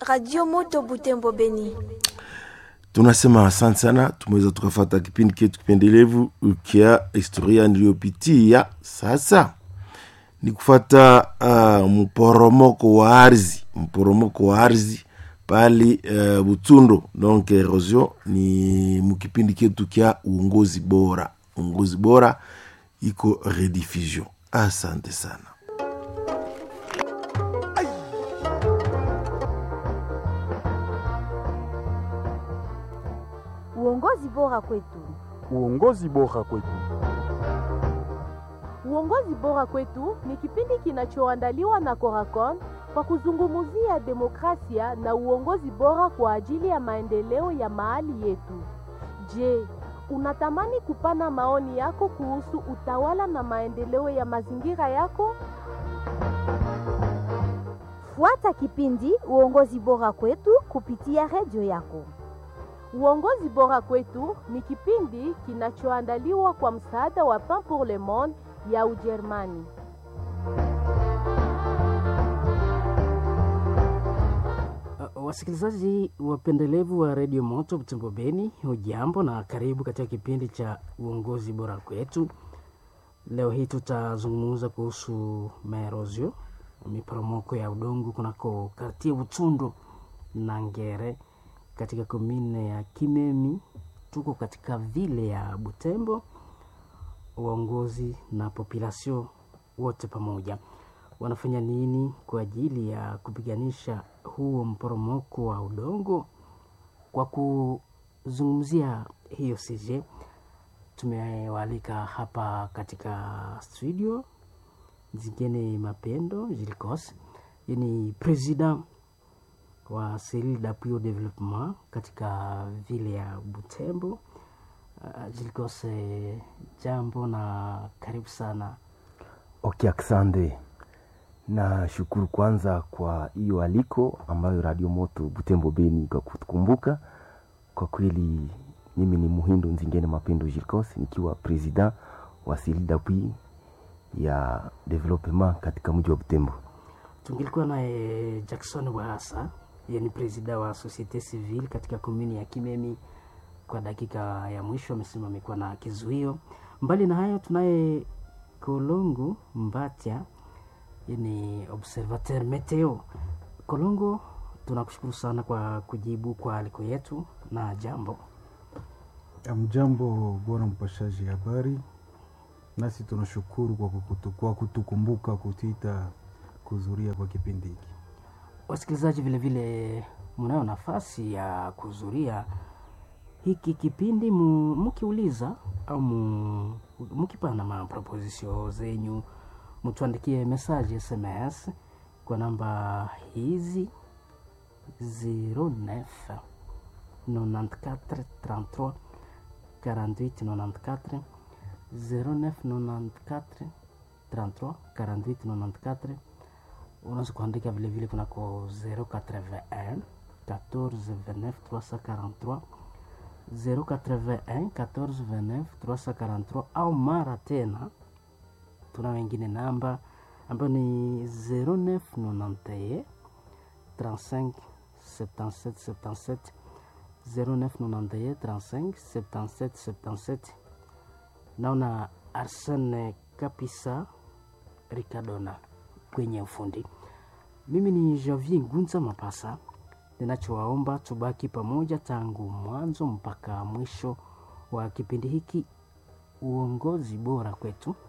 Radio Moto Butembo Beni. tunasema asante sana tumeweza tukafata kipindi chetu kipendelevu kia historia niliyopitia sasa ni kufata uh, mporomoko wa ardhi mporomoko wa ardhi pali uh, butundo donc erosion ni mukipindi chetu kya uongozi bora uongozi bora iko rediffusion asante sana Uongozi bora kwetu. Uongozi bora kwetu. Uongozi bora kwetu ni kipindi kinachoandaliwa na Coracon kwa kuzungumzia demokrasia na uongozi bora kwa ajili ya maendeleo ya mahali yetu. Je, unatamani kupana maoni yako kuhusu utawala na maendeleo ya mazingira yako? Fuata kipindi Uongozi bora kwetu kupitia redio yako. Uongozi bora kwetu ni kipindi kinachoandaliwa kwa msaada wa Pain pour le Monde ya Ujerumani. Uh, wasikilizaji wapendelevu wa redio Moto Butembo Beni, hujambo na karibu katika kipindi cha uongozi bora kwetu. Leo hii tutazungumza kuhusu maerozio, miporomoko ya udongo kunako kartie Butundo na Ngere katika komine ya Kimemi. Tuko katika vile ya Butembo, uongozi na population wote pamoja wanafanya nini kwa ajili ya kupiganisha huo mporomoko wa udongo? Kwa kuzungumzia hiyo CJ, tumewaalika hapa katika studio Zingine Mapendo Jilikos, ni president wa Cellule d'appui au développement katika vile ya Butembo. Uh, Jilikos, eh, jambo na karibu sana. Okay, asante. Na shukuru kwanza kwa hiyo aliko ambayo Radio Moto Butembo Beni kwa kutukumbuka. Kwa kweli mimi ni Muhindo Nzingene Mapendo Jilkos nikiwa president wa Cellule d'appui ya development katika mji wa Butembo. Tungilikuwa naye Jackson Wahasa, yeye ni presida wa Societe Civile katika komuni ya Kimemi. Kwa dakika ya mwisho amesema amekuwa na kizuio. Mbali na hayo, tunaye Kolongo Mbatya, yeye ni observateur meteo. Kolongo, tunakushukuru sana kwa kujibu kwa aliko yetu na jambo. Amjambo bwana mpashaji habari, nasi tunashukuru kwa, kukutu, kwa kutukumbuka kutita kuzuria kwa kipindi hiki. Wasikilizaji vilevile mnayo nafasi ya kuzuria hiki kipindi mu- mkiuliza au mu- mkipana maproposition zenyu, mtuandikie message SMS kwa namba hizi 09 94 33 48 94 09 94 33 48 94 unaweza kuandika vile vile kunako 081 14 29 343 081 14 29 343 au mara tena tuna wengine namba ambayo ni 0991 35 77 77 0991 35 77 77 naona Arsene Kapisa Ricardona kwenye ufundi. Mimi ni Javier Ngunza Mapasa, ninachowaomba tubaki pamoja tangu mwanzo mpaka mwisho wa kipindi hiki, uongozi bora kwetu.